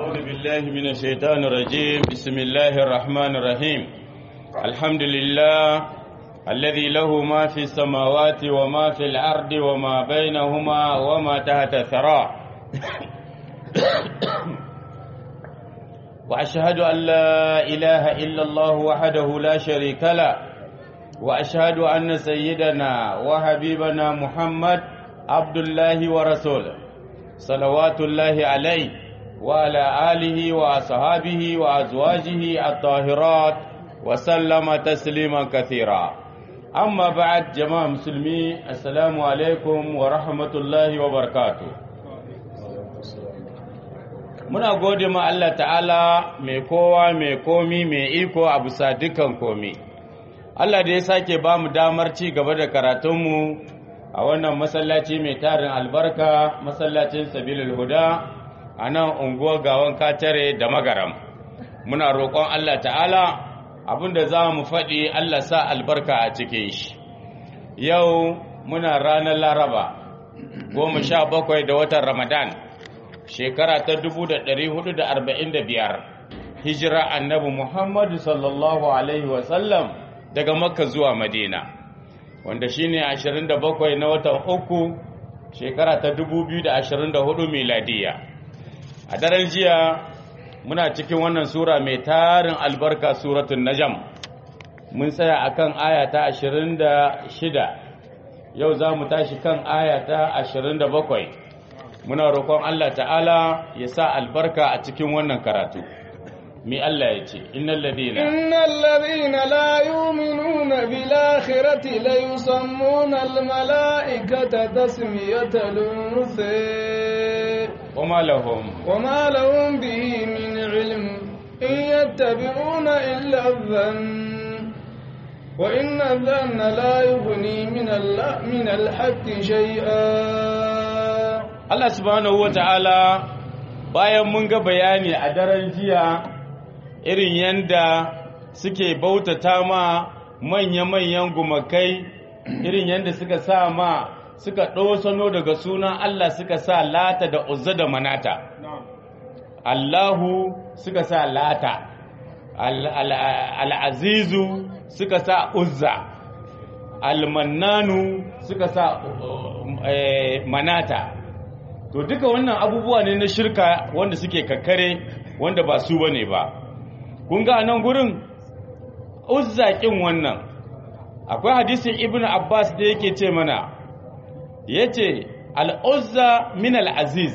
أعوذ بالله من الشيطان الرجيم بسم الله الرحمن الرحيم الحمد لله الذي له ما في السماوات وما في الأرض وما بينهما وما تحت الثرى وأشهد أن لا إله إلا الله وحده لا شريك له وأشهد أن سيدنا وحبيبنا محمد عبد الله ورسوله صلوات الله عليه وعلى آله وأصحابه وأزواجه الطاهرات وسلم تسليما كثيرا أما بعد جماعة مسلمين السلام عليكم ورحمة الله وبركاته muna gode ma Allah ta'ala mai kowa mai komi mai iko a bisa dukan komi Allah da ya sake ba mu damar ci gaba da karatunmu a wannan masallaci mai tarin albarka masallacin sabilul huda a nan unguwar gawan katare da magaram muna roƙon Allah ta'ala abinda za mu faɗi Allah sa albarka a cikin shi yau muna ranar laraba goma sha bakwai da watan ramadan shekara ta 445 hijira annabi muhammadu sallallahu alaihi wasallam daga makka zuwa madina wanda shine 27 na watan uku shekara ta 2024 miladiya a daren jiya muna cikin wannan sura mai tarin albarka suratun najam mun tsaya akan aya ta 26 yau za mu tashi kan aya ta 27 muna roƙon Allah ta'ala ya sa albarka a cikin wannan karatu mi Allah ya ce innal ladina innal ladina la yu'minuna bil akhirati la yusammuna al malaikata tasmiyatal unsa wama lahum wama lahum bihi min ilm in yattabi'una illa dhann wa inna dhanna la yughni min al min al haqqi shay'a Allah subhanahu wata'ala bayan mun ga bayani a daren jiya irin yanda suke bautata ma manya-manyan gumakai irin yanda suka sa ma suka ɗosano daga sunan Allah suka sa lata da uzza da manata Allahu suka sa lata al'azizu suka sa uzza al-mannanu suka sa manata to duka wannan abubuwa ne na shirka wanda suke kakkare wanda ba su bane ba kun ga nan gurin uzzaƙin wannan akwai hadisin ibnu abbas da yake ce mana yace al-uzza min al-aziz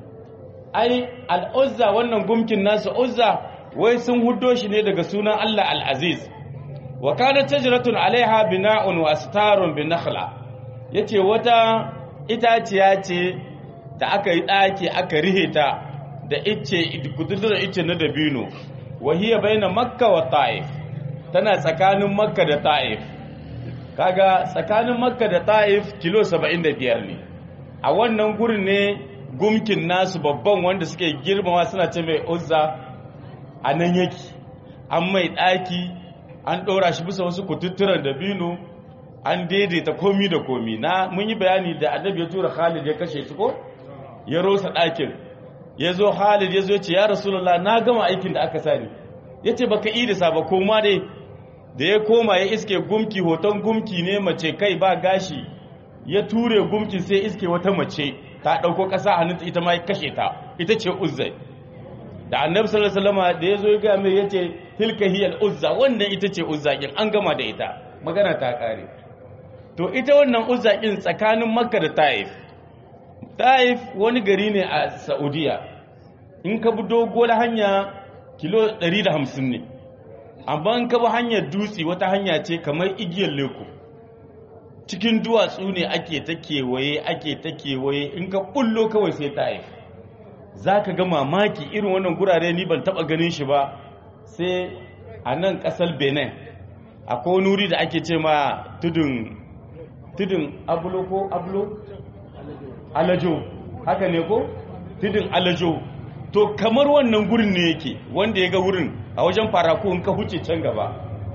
ai al-uzza wannan gumkin nasu uzza wai sun huddo shi ne daga sunan Allah al-aziz wa kanat tajratun alaiha bina'un wa astarun bin nakhla yace wata itaciya ce da aka yi ɗaki aka rihe ta da ice kudurar ice na dabino wahiyar baina makka wa ta'if tana tsakanin makka da ta'if kaga tsakanin makka da ta'if kilo 75 ne a wannan gurin ne gumkin nasu babban wanda suke girmama suna ce mai uzza a nan yake an mai ɗaki an ɗora shi bisa wasu kututturan dabino an daidaita komi da komi na mun yi bayani da annabi ya tura khalid ya kashe su ko ya rosa ɗakin ya zo halid ya zo ce ya rasulullah na gama aikin da aka sani ya ce baka yi da saba koma dai da ya koma ya iske gumki hoton gumki ne mace kai ba gashi ya ture gumkin sai iske wata mace ta ɗauko ƙasa hannunta ita ma ya kashe ta ita ce uzzai da annabi sallallahu alaihi wasallam da ya zo ya ga mai yace tilka hiyal uzza wannan ita ce uzza kin an gama da ita magana ta kare to ita wannan uzza kin tsakanin makka da taif Taif wani gari ne a Saudiya, in ka bi doguwar hanya kilo 150 ne, amma in ka bi hanyar dutse wata hanya ce kamar igiyar leko. Cikin duwatsu ne ake ta kewaye, ake ta kewaye, in ka bullo kawai sai Taif. Za ka ga mamaki irin wannan gurare ni ban taɓa ganin shi ba, sai a nan ƙasar Benin, akwai wani wuri da ake ce ma tudun, tudun abulo ko abulo? alajo haka ne ko tudun alajo to kamar wannan gurin ne yake wanda ya ga wurin a wajen faraku in ka huce can gaba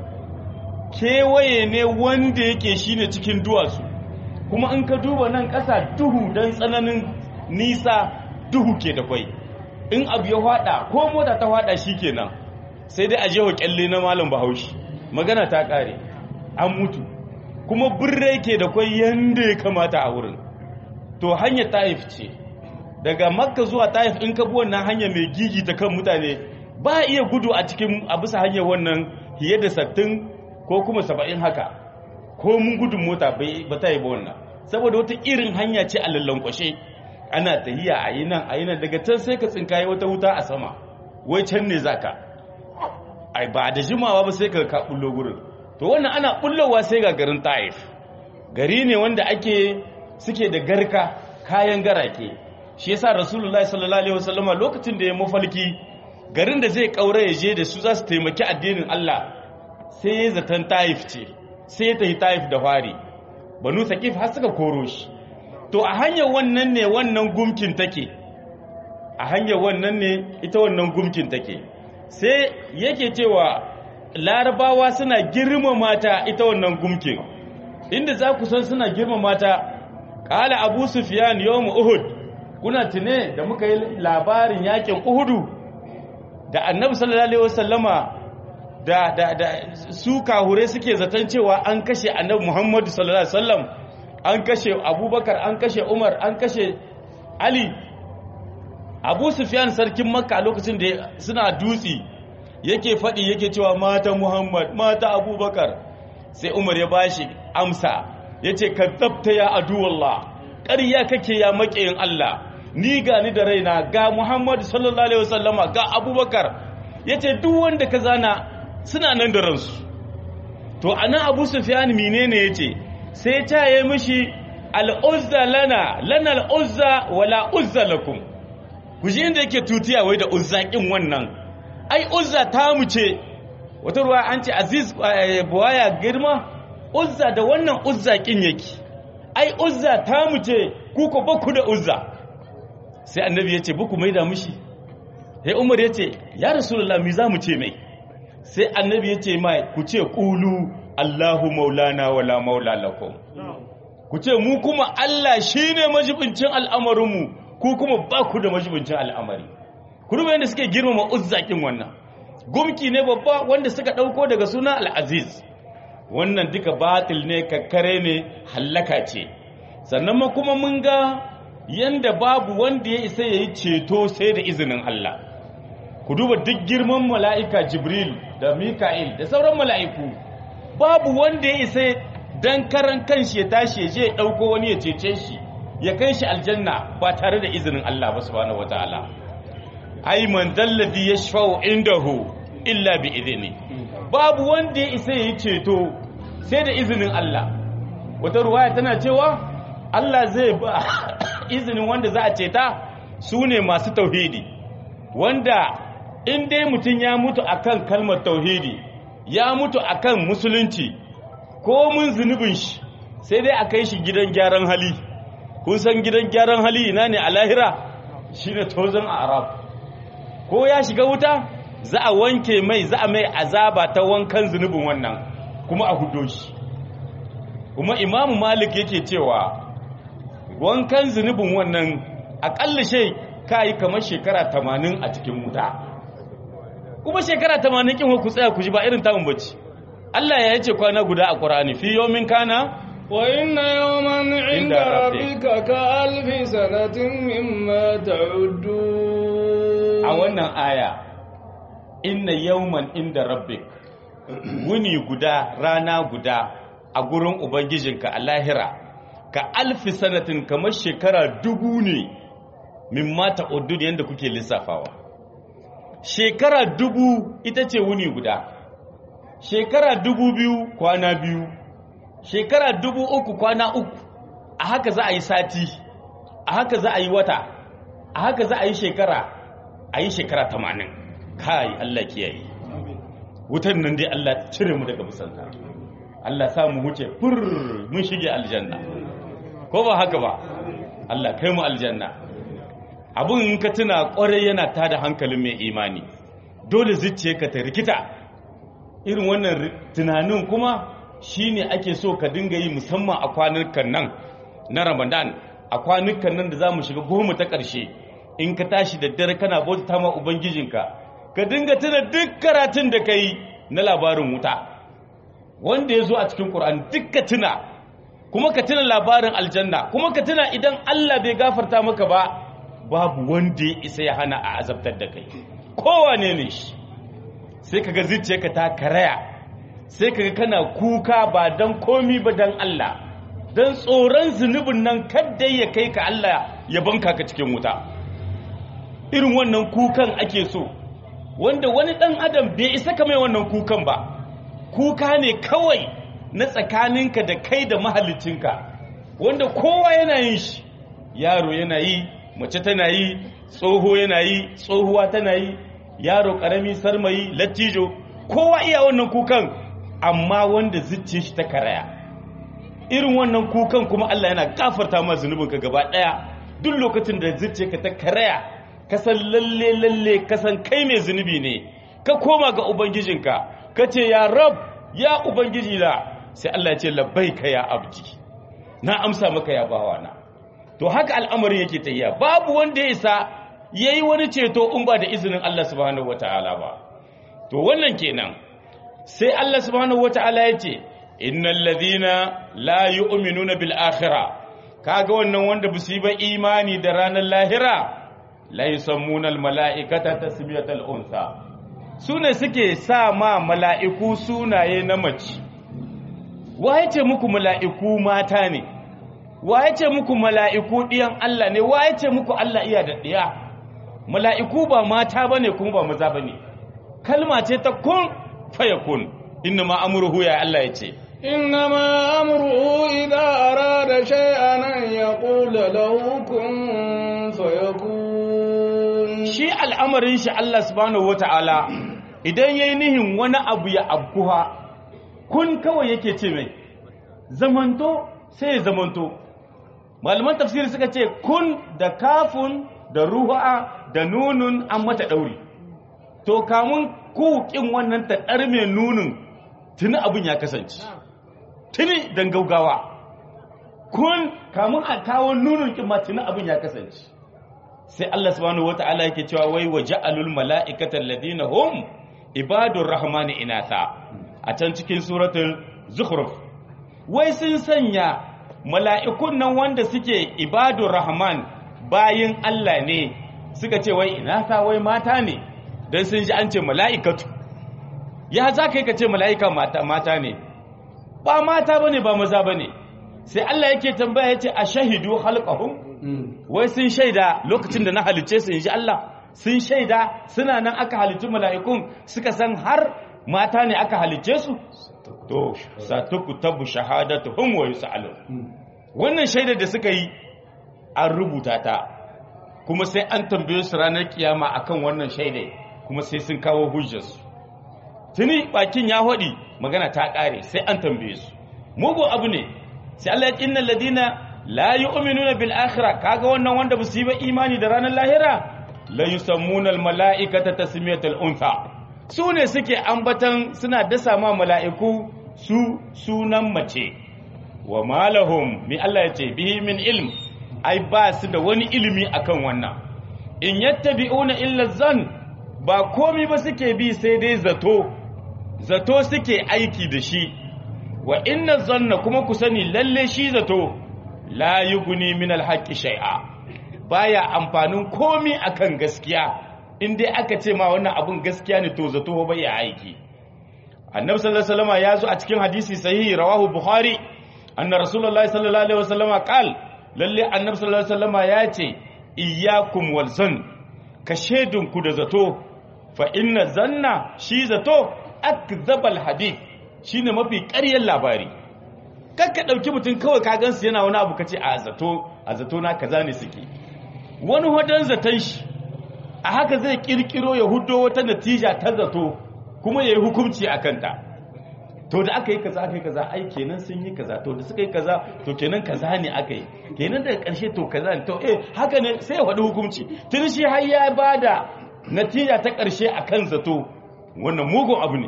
kewaye ne wanda yake shine cikin duwatsu kuma in ka duba nan ƙasa duhu don tsananin nisa duhu ke da kwai in abu ya hada ko mota ta hada shikenan sai dai a jeho kyalle na malam bahaushe magana ta kare an mutu kuma birrai ke da kwai yanda ya kamata a wurin to hanyar taif ce daga makka zuwa taif in ka bi wannan hanya mai gigi ta kan mutane ba iya gudu a cikin a bisa hanyar wannan fiye da sattin ko kuma saba'in haka ko mun gudun mota ba ta yi ba wannan saboda wata irin hanya ce a lallankwashe ana tahiya a yi nan a yi nan daga can sai ka tsinkaye wata wuta a sama wai can ne zaka ai ba da jimawa ba sai ka ka bullo gurin to wannan ana bullowa sai ga garin taif gari ne wanda ake suke da garka kayan garake shi yasa rasulullahi sallallahu alaihi wasallama lokacin da ya mafalki garin da zai kaura ya je da su za su taimaki addinin Allah sai ya zaton taif ce sai ya tafi taif da fari banu saqif har suka koro shi to a hanyar wannan ne wannan gumkin take a hanyar wannan ne ita wannan gumkin take sai yake cewa larabawa suna girmama ta ita wannan gumkin inda za ku san suna girmama ta ƙala abu sufiyan yawon uhud kuna tune da muka yi labarin yakin uhudu da annabi sallallahu alaihi wasallama da da da su kahure suke zaton cewa an kashe annabi muhammadu sallallahu alaihi wasallam an kashe abubakar an kashe umar an kashe ali abu sufiyan sarkin makka a lokacin da suna dutsi yake faɗi yake cewa mata muhammad mata abubakar sai umar ya bashi amsa ya ce ka zabta ya aduwallah ƙarya kake ya maƙiyin allah ni ga ni da raina ga muhammadu sallallahu alaihi wasallama ga abubakar ya ce duk wanda ka zana suna nan da ransu to ana abu sufiyan menene ya ce sai ta yi mishi al'uzza lana lana al'uzza wala uzza lakum ku ji inda yake tutiya wai da uzzaƙin wannan ai uzza ta mu ce wata ruwa an ce aziz buwaya girma uzza da wannan uzzaƙin yake ai uzza ta mu ce ku ko baku da uzza sai annabi ya ce buku mai da mushi sai umar ya ce ya rasulullah mi za mu ce mai sai annabi ya ce mai ku ce ƙulu allahu maulana wala maula lakum ku ce mu kuma allah shine majibincin al'amarinmu ku kuma ba ku da majibincin al'amari ku duba yadda suke girmama uzzakin wannan gumki ne babba wanda suka ɗauko daga suna al'aziz wannan duka batil ne kakkare ne hallaka ce sannan ma kuma mun ga yanda babu wanda ya isa ya yi ceto sai da izinin Allah ku duba duk girman mala'ika jibril da mika'il da sauran mala'iku babu wanda ya isa dan karan kanshi ya tashi ya je ya ɗauko wani ya cece shi ya kai shi aljanna ba tare da izinin Allah ba subhanahu wataala ai man dalladhi yashfa'u indahu illa bi idni babu wanda ya isa yi ceto sai da izinin Allah wata ruwaya tana cewa Allah zai ba izinin wanda za a ceta su ne masu tauhidi wanda in dai mutum ya mutu akan kalmar tauhidi ya mutu akan musulunci ko mun zunubin shi sai dai a kai shi gidan gyaran hali kun san gidan gyaran hali ina ne a lahira shine tozon arab ko ya shiga wuta za a wanke mai za a mai azaba ta wankan zunubin wannan kuma a hudo shi kuma imamu malik yake cewa wankan zunubin wannan akalla shai ka yi kamar shekara tamanin a cikin wuta kuma shekara tamanin kin ku tsaya ku ji ba irin tamun bacci Allah ya yace kwana guda a Qur'ani fi yawmin kana وإن يوما عند ربك كألف سنة مما تعدون a wannan aya inna yawman inda rabbik wuni guda rana guda a gurin ubangijinka a lahira ka alfi sanatin kamar shekara dubu ne min mata udud yadda kuke lissafawa shekara dubu ita ce wuni guda shekara dubu biyu kwana biyu shekara dubu uku kwana uku a haka za a yi sati a haka za a yi wata a haka za a yi shekara a yi shekara tamanin kai Allah kiyaye wutan nan dai Allah cire mu daga musanta Allah sa mu huce fur mun shige aljanna ko ba haka ba Allah kai mu aljanna abun in ka tuna kwarai yana tada hankalin mai imani dole zuciyarka ta rikita irin wannan tunanin kuma shine ake so ka dinga yi musamman a kwanukan nan na Ramadan a kwanukan nan da za mu shiga goma ta ƙarshe in ka tashi da dare kana bauta ma ubangijinka ka dinga tuna duk karatun da ka yi na labarin wuta wanda ya zo a cikin ƙur'an duk ka tuna kuma ka tuna labarin aljanna kuma ka tuna idan Allah bai gafarta maka ba babu wanda ya isa ya hana a azabtar da kai kowane ne shi sai kaga zuciyarka ta karaya sai kaga kana kuka ba dan komi ba dan Allah dan tsoron zunubin nan kadda ya kai ka Allah ya banka ka cikin wuta irin wannan kukan ake so wanda wani dan adam bai isa ka mai wannan kukan ba kuka ne kawai na tsakaninka da kai da mahalicinka wanda kowa yana yin shi yaro yana yi mace tana yi tsoho yana yi tsohuwa tana yi yaro karami sarmayi lattijo kowa iya wannan kukan amma wanda zuciya shi ta karaya irin wannan kukan kuma Allah yana gafarta ma zunubinka gaba daya duk lokacin da zuciyarka ta karaya ka san lalle lalle ka san kai mai zunubi ne ka koma ga ubangijinka ka ce ya rab ya ubangiji la sai Allah ya ce labbaika ya abdi na amsa maka ya bawana to haka al'amarin yake tafiya babu wanda ya isa yayi wani ceto in ba da izinin Allah subhanahu wataala ba to wannan kenan sai Allah subhanahu wataala ya ce innal ladhina la yu'minuna bil akhirah kaga wannan wanda ba su yi ba imani da ranar lahira la yusammuna al mala'ikata tasmiyatal unsa sune suke sa ma mala'iku sunaye na mace waye ce muku mala'iku mata ne waye ce muku mala'iku ɗiyan Allah ne waye ce muku Allah iya da ɗiya mala'iku ba mata bane kuma ba maza bane kalma ce ta kun fayakun inna ma amruhu ya Allah ya ce إنما أمره إذا أراد شيئا أن يقول له كن فيكون shi al'amarin shi Allah subhanahu wata'ala idan yayi nihin wani abu ya abkuha kun kawai yake ce mai zamanto sai ya zamanto malaman tafsiri suka ce kun da kafun da ruha da nunun an mata ɗauri to kamun kukin wannan ta mai nunin tuni abin ya kasance tuni don gaugawa kun kamun a kawo nunin kin ma tuni abin ya kasance sai Allah subhanahu wata'ala yake cewa wai wa ja'alul mala'ikata alladhina hum ibadur rahmani inatha a can cikin suratul zukhruf wai sun sanya mala'ikun nan wanda suke ibadur rahman bayin Allah ne suka ce wai inatha wai mata ne dan sun ji an ce mala'ikatu ya za kai ka ce mala'ika mata mata ne ba mata bane ba maza bane sai Allah yake tambaya yace ashahidu khalqahum wai sun shaida lokacin da na halice su inji Allah sun shaida suna nan aka halicci mala'ikun suka san har mata ne aka halice su to satukutabu shahadatuhum wa yusalun wannan shaidar da suka yi an rubuta ta kuma sai an tambaye su ranar kiyama akan wannan shaidai kuma sai sun kawo hujjarsu tuni bakin ya hodi magana ta kare sai an tambaye su mugun abu ne sai Allah ya ce innal ladina la yu'minuna bil akhirah kaga wannan wanda ba su yi ba imani da ranar lahira la yusammuna al mala'ikata tasmiyatal untha su ne suke ambatan suna dasa ma mala'iku su sunan mace wa malahum mi Allah ya ce bihi min ilm ai ba su da wani ilimi akan wannan in yattabi'una illa zan ba komi ba suke bi sai dai zato zato suke aiki da shi wa inna zanna kuma ku sani lalle shi zato la yughni min alhaqqi shay'a baya amfanin komi akan gaskiya in dai aka ce ma wannan abun gaskiya ne to zato ba ya aiki annabi sallallahu alaihi wasallam ya zo a cikin hadisi sahihi rawahu bukhari anna rasulullahi sallallahu alaihi wasallam qal lalle annabi sallallahu alaihi wasallam ya ce iyyakum wal zan ka shedun ku da zato fa inna zanna shi zato akzabal hadith shine mafi ƙaryar labari kakka ɗauki mutum kawai ka gansu yana wani abu kace a zato a zato na kaza ne suke wani wadan zaton shi a haka zai kirkiro ya hudo wata natija ta zato kuma ya yi hukunci a kanta to da aka yi kaza aka yi kaza ai kenan sun yi kaza to da suka yi kaza to kenan kaza ne aka yi kenan daga ƙarshe to kaza ne to eh haka ne sai ya faɗi hukunci tun shi har ya bada natija ta ƙarshe akan zato wannan mugun abu ne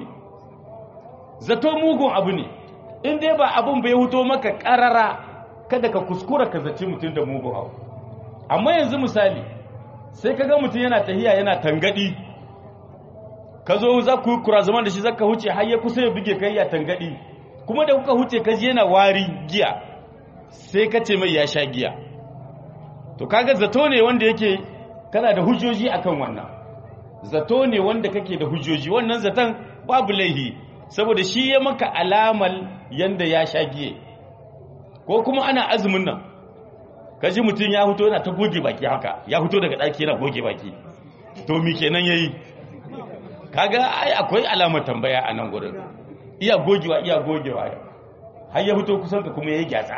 zato mugun abu ne in dai ba abun bai huto maka karara kada ka kuskura ka zaci mutum da mugun abu amma yanzu misali sai kaga mutum yana tahiya yana tangadi ka zo za ku kura zaman da shi zaka huce har ya kusa ya buge kai ya tangadi kuma da kuka huce kaji yana wari giya sai ka ce mai ya sha giya to kaga zato ne wanda yake kana da hujjoji akan wannan zato ne wanda kake da hujjoji wannan zaton babu laihi saboda shi ya maka alamal yanda ya sha giye ko kuma ana azumin nan kaji mutum ya fito yana ta goge baki haka ya fito daga ɗaki yana goge baki to mi kenan yayi kaga ai akwai alamar tambaya a nan gurin iya gogewa iya gogewa har ya fito kusan ka kuma yayi gyatsa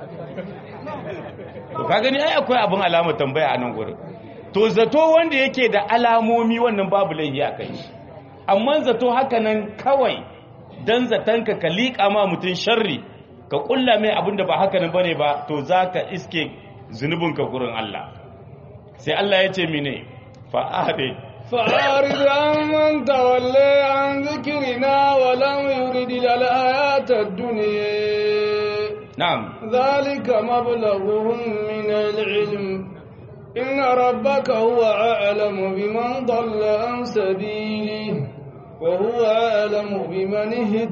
to ka gani ai akwai abin alamar tambaya a nan gurin to zato wanda yake da alamomi wannan babu laifi a kai amma zato haka nan kawai dan zatanka ka liƙa ma mutum sharri ka kulla mai abin da ba haka nan bane ba to zaka iske zunubinka gurin Allah sai Allah ya ce mine fa'ade فأعرض عن من تولى عن ذكرنا ولم يرد الحياة الدنيا na'am ذلك مبلغهم من العلم إن ربك هو أعلم بمن ضل عن سبيله وهو أعلم بمن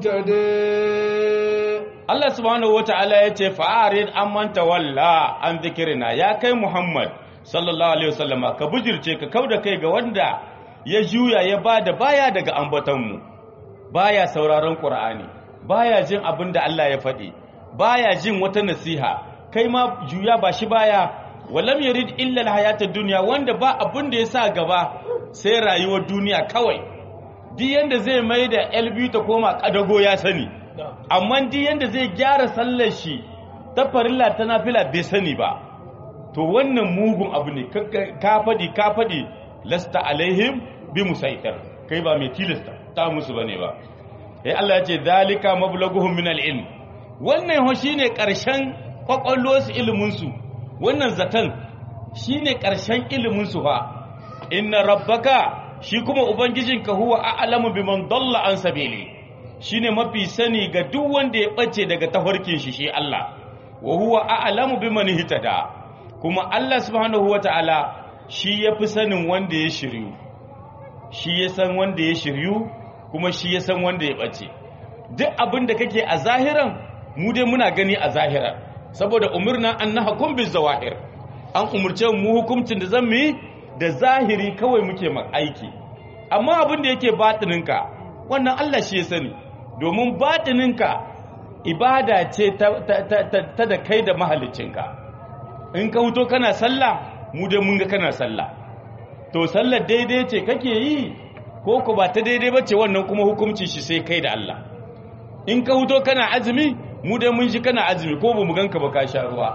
اهتدى Allah subhanahu wata'ala ya ce fa'arid an manta walla an zikirina ya kai Muhammad sallallahu alaihi wasallama ka bujirce ka kauda kai ga wanda ya juya ya bada baya daga ambatonmu baya sauraron Qur'ani baya jin abin da Allah ya faɗi baya jin wata nasiha kai ma juya ba shi baya walam yurid illa alhayatad dunya wanda ba abin da ya sa gaba sai rayuwar duniya kawai duk yanda zai mai da LB ta koma kadago ya sani amma duk yanda zai gyara sallar shi ta farilla ta nafila bai sani ba to wannan mugun abu ne ka faɗi ka faɗi lasta alaihim bi musaitar kai ba mai tilasta ta musu bane ba eh Allah ya ce zalika mablaghuhum min al-ilm wannan ho shine karshen kwakwalwarsu ilimin su wannan zatan shine karshen ilimin su fa inna rabbaka shi kuma ubangijinka huwa a'lamu biman dalla an sabili shine mafi sani ga duk wanda ya bace daga tafarkin shi shi Allah wa huwa a'lamu biman hitada kuma Allah subhanahu wataala shi yafi sanin wanda ya shiryu shi ya san wanda ya shiryu kuma shi ya san wanda ya bace duk abin da kake a zahiran mu dai muna gani a zahiran saboda umurna an nahkum bil zawahir an umurce mu hukuncin da zan yi da zahiri kawai muke aiki amma abin da yake batininka wannan Allah shi ya sani domin batininka ibada ce ta da kai da mahalicinka in ka huto kana sallah mu dai mun ga kana sallah to sallar daidai ce kake yi ko ku ba ta daidai ba ce wannan kuma hukunci shi sai kai da Allah in ka huto kana azumi mu dai mun shi kana azumi ko ba mu ganka ba ka sha ruwa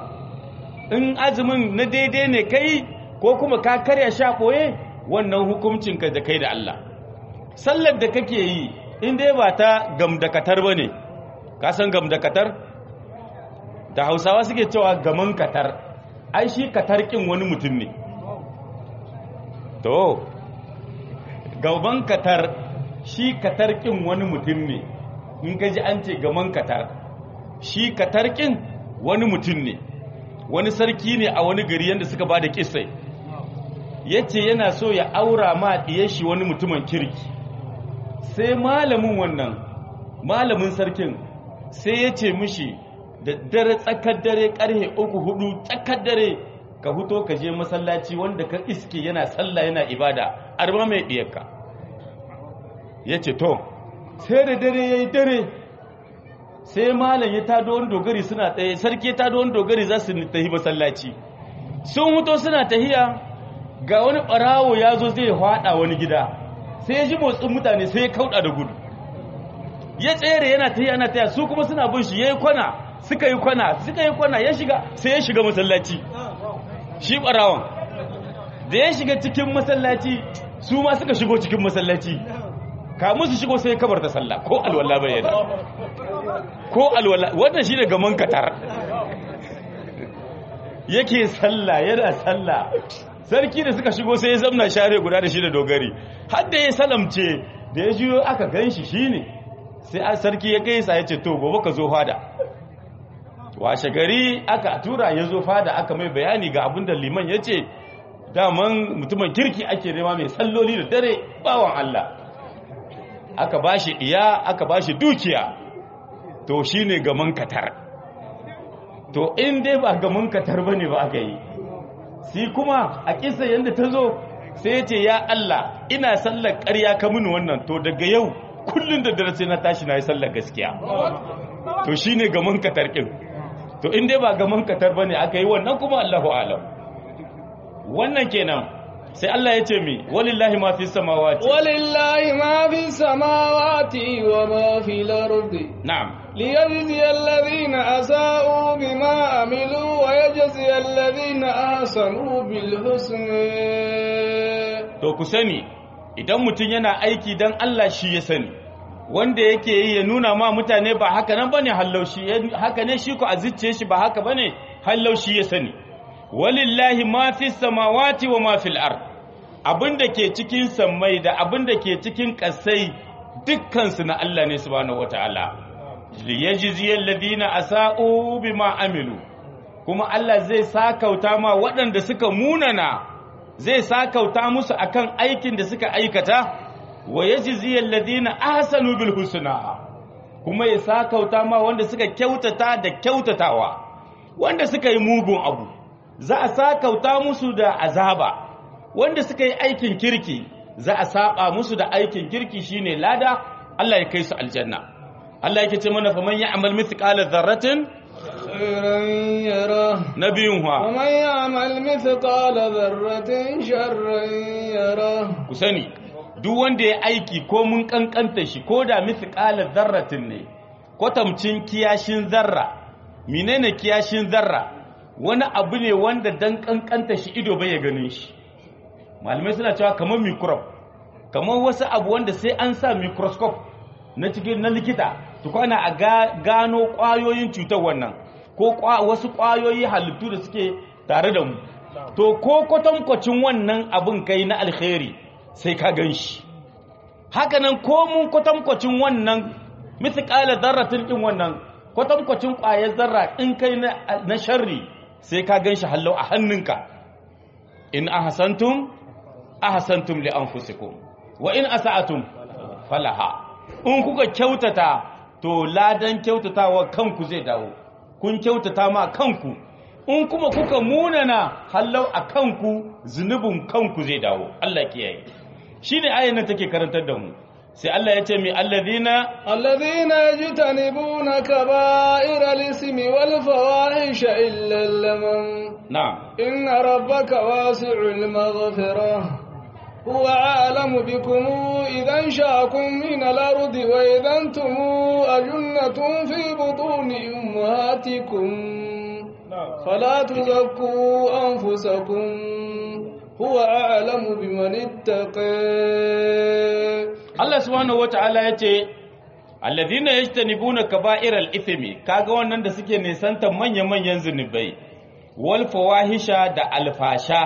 in azumin na daidai ne kai ko kuma ka karya sha ɓoye wannan hukuncinka da kai da Allah sallar da kake yi in dai ba ta gamdakatar ba ne ka san gamdakatar da hausawa suke cewa gaman katar ai shi katar kin wani mutum ne to gaban katar shi katar kin wani mutum ne in ka ji an ce gaman katar shi katar kin wani mutum ne wani sarki ne a wani gari yadda suka ba da kisai ya ce yana so ya aura ma ɗiye shi wani mutumin kirki sai malamin wannan malamin sarkin sai ya ce mishi da dare tsakar dare karhe uku hudu tsakar dare ka huto ka je masallaci wanda ka iske yana sallah yana ibada arba mai ɗiyarka ya ce to sai da dare ya yi dare sai malam ya tado wani dogari suna tsaye sarki ya tado wani dogari za su tafi masallaci sun huto suna tahiya ga wani ɓarawo ya zo zai haɗa wani gida sai ya ji motsin mutane sai ya kauɗa da gudu ya tsere yana tahiya yana tahiya su kuma suna bin shi ya yi kwana suka yi kwana suka yi kwana ya shiga sai ya shiga masallaci shi ɓarawon da ya shiga cikin masallaci su ma suka shigo cikin masallaci kamun su shigo sai kabar ta sallah ko alwala bai yana ko alwala wannan shi ne gaman katar yake sallah yana sallah sarki da suka shigo sai ya zamna share guda da shi da dogari har da ya salamce da ya jiyo aka gan shi shi ne sai sarki ya kai sa ya ce to gobe ka zo fada washe gari aka tura ya zo fada aka mai bayani ga abin da liman ya ce daman mutumin kirki ake nema mai salloli da dare bawan Allah aka bashi iya aka bashi dukiya to shine gaman katar to in dai ba gaman katar bane ba aka yi si kuma a kisa yanda ta zo sai ya ce ya Allah ina sallar ƙarya ka mini wannan to daga yau kullun da dare sai na tashi na yi sallar gaskiya to shine gaman katar kin to in dai ba gaman katar bane aka yi wannan kuma Allahu alam wannan kenan sai Allah ya ce mi walillahi ma fi samawati ولله ما في السماوات وما في الأرض na'am ليجزي الذين أساءوا بما عملوا ويجزي الذين أحسنوا بالحسنى to ku sani idan mutum yana aiki dan Allah shi ya sani wanda yake yi ya nuna ma mutane ba haka nan bane hallaushi haka ne shi ko a zuciye shi ba haka bane hallaushi ya sani walillahi ma fi samawati wa ma fil ard abinda ke cikin sammai da abinda ke cikin kasai dukkan su na Allah ne subhanahu wataala liyajziyal ladina asa'u bima amilu kuma Allah zai sakauta ma waɗanda suka munana zai sakauta musu akan aikin da suka aikata wa yajziyal ladina ahsanu bil husna kuma ya sakauta ma wanda suka kyautata da kyautatawa wanda suka yi mugun abu za a sakauta musu da azaba wanda suka yi aikin kirki za a saba musu da aikin kirki shine lada Allah ya kai su aljanna Allah yake ce mana faman ya'mal mithqala dharratin خيرا يره nabiyun wa ومن يعمل مثقال ذرة شرا يره ku sani duk wanda ya aiki ko mun kankanta shi ko da mithqala dharratin ne kwatamcin kiyashin zarra menene kiyashin zarra wani abu ne wanda dan kankanta shi ido bai ya ganin shi malamai suna cewa kamar microbe kamar wasu abu wanda sai an sa microscope na cikin na likita tukwana a ga- gano kwayoyin cutar wannan ko kwa- wasu kwayoyi halittu da suke tare da mu to ko kwatankwacin wannan abin kai na alkhairi sai ka gan shi hakanan ko mun kwatankwacin wannan mithqala dharratin din wannan kwatankwacin ƙwayar zarra in kai na, na sharri sai ka gan shi hallau a hannunka in ahsantum ahsantum li anfusikum wa in asa'atum falaha in kuka kyautata to ladan kyautatawa kanku zai dawo kun kyautata ma kanku in kuma kuka munana hallau a kanku zunubin kanku zai dawo Allah kiyaye shine ayan nan take karantar da mu sai Allah ya ce mi alladhina الذين يجتنبون كبائر الاسم والفواحش إلا اللمم na'am إن ربك واسع المغفرة هو أعلم بكم إذا انشأكم من الأرض وإذا أنتم أجنة في بطون أمهاتكم فلا تزكوا أنفسكم هو أعلم بمن اتقى Allah subhanahu wata'ala ya ce alladhina yajtanibuna kaba'iral ithmi kaga wannan da suke nisanta manya-manyan zunubai wal fawahisha da alfasha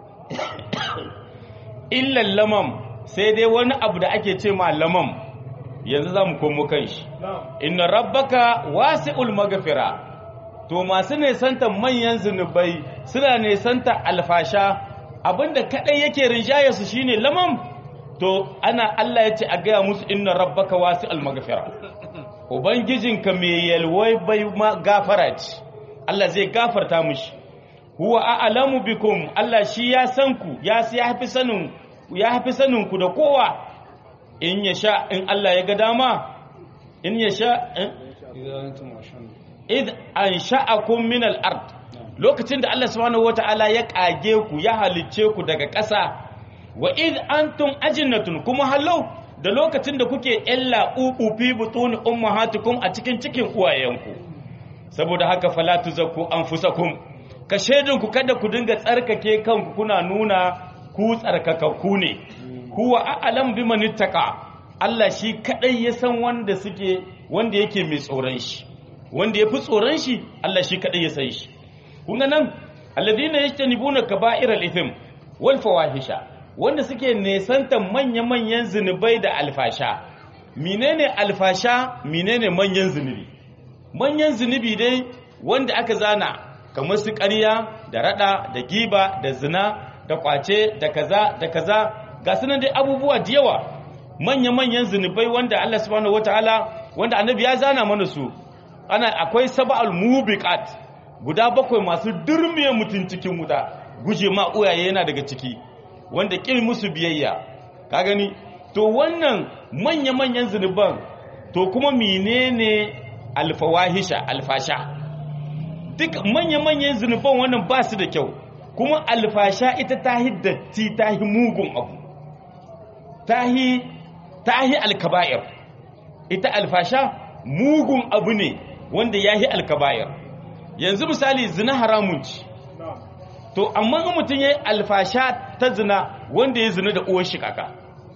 illa lamam sai dai wani abu da ake ce ma lamam yanzu zamu komo kan shi inna rabbaka wasi'ul maghfira to masu nisanta manyan zunubai suna nisanta alfasha abinda kadai yake rinjaye su shine lamam to ana Allah ya ce a gaya musu inna rabbaka wasi'ul maghfira ubangijinka mai yalwai bai ma gafara ce Allah zai gafarta mushi huwa a'lamu bikum Allah shi ya san ku ya ya fi sanin ya fi sanin ku da kowa in ya sha in Allah ya ga dama in ya sha إذا أنتم عشان id ansha'akum min al-ard lokacin da Allah subhanahu wata'ala ya kage ku ya halicce ku daga ƙasa wa id antum ajinnatun kuma hallau da lokacin da kuke illa ubu fi butun ummahatukum a cikin cikin uwayenku saboda haka fala tuzakku anfusakum ka shedin ku kada ku dinga tsarkake kanku kuna nuna ku tsarkakakku ne huwa a'lam biman ittaqa Allah shi kadai ya san wanda suke wanda yake mai tsoron shi wanda ya fi tsoron shi Allah shi kaɗai ya san shi kun ga nan alladhina yajtanibuna kaba'iral ithm wal fawahisha wanda suke nesanta manya-manyan zunubai da alfasha menene alfasha menene manyan zunubi manyan zunubi dai wanda aka zana kamar su ƙarya da rada da giba da zina da kwace da kaza da kaza ga sunan dai abubuwa da yawa manya-manyan zunubai wanda Allah subhanahu wataala wanda annabi ya zana mana su ana akwai sab'al mubiqat guda bakwai masu durmiye mutun cikin wuta guje ma uyaye yana daga ciki wanda kin musu biyayya ka gani to wannan manya-manyan zunuban to kuma menene alfawahisha alfasha duk manya-manyan zunuban wannan ba su da kyau kuma alfasha ita ta hiddatti ta hi mugun abu ta hi alkaba'ir ita alfasha mugun abu ne wanda ya hi alkaba'ir yanzu misali zina haramun ci to amma in mutum ya yi alfasha ta zina wanda ya zina da uwar shi kaka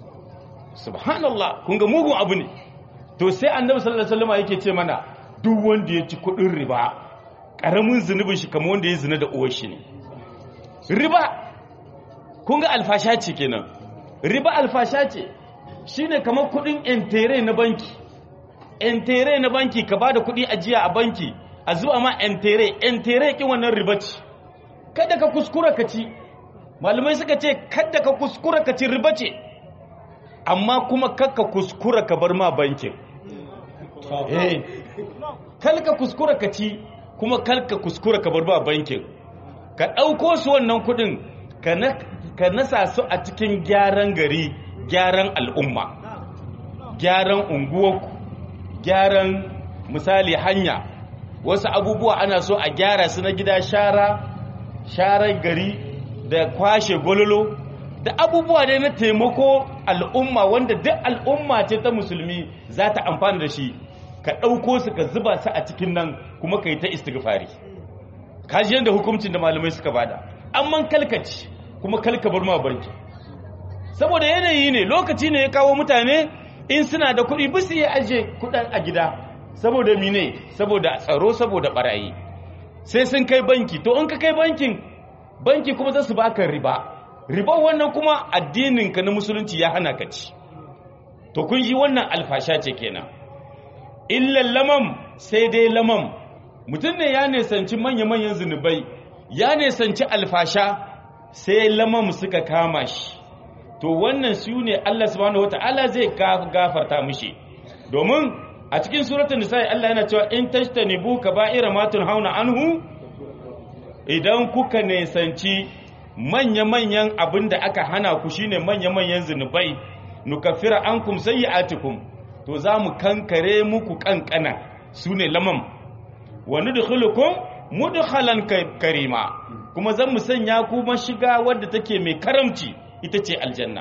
subhanallah kun ga mugun abu ne to sai annabi sallallahu alaihi wasallam yake ce mana duk wanda ya ci kudin riba karamin zunubin shi kamar wanda ya zina da uwar shi ne riba kun ga alfasha ce kenan riba alfasha ce shine kamar kudin entere na banki entere na banki ka bada kudi ajiya a banki a zuwa ma entere entere kin wannan riba ce kada ka kuskura ka ci malamai suka ce kada ka kuskura ka ci riba ce amma kuma kakka kuskura ka bar ma bankin eh kalka kuskura ka ci kuma kalka kuskura ka bar ma bankin ka ɗauko su wannan kuɗin ka nasa su a cikin gyaran gari gyaran al'umma gyaran unguwarku gyaran misali hanya wasu abubuwa ana so a gyara su na gida shara sharar gari da kwashe gololo da abubuwa ne na taimako al'umma wanda duk al'umma ce ta musulmi za ta amfana da shi ka ɗauko su ka zuba su a cikin nan kuma ka yi ta istighfari kaji yadda hukuncin da malamai suka bada amman kalkaci kuma kalkabar ma banki saboda yanayi ne lokaci ne ya kawo mutane in suna da kuɗi bisu ya aje kuɗin a gida saboda mine saboda tsaro saboda barayi sai sun kai banki to in ka kai bankin banki kuma za su baka riba riba wannan kuma addininka na musulunci ya hana ka ci to kun ji wannan alfasha ce kenan illan lamam sai dai lamam mutum ne ya nesanci manya-manyan zunubai ya nesanci alfasha sai lamam suka kama shi to wannan su ne Allah subhanahu wata'ala zai gafarta mishi domin a cikin suratul nisa Allah yana cewa in tashtanibu kaba'ira ma hauna anhu idan kuka nesanci manya-manyan abin da aka hana ku shine manya-manyan zunubai nukaffira ankum sayyi'atikum to za mu kankare muku kankana su ne lamam wa nudkhulukum mudkhalan karima kuma zan mu sanya ku mashiga wadda take mai karamci ita ce aljanna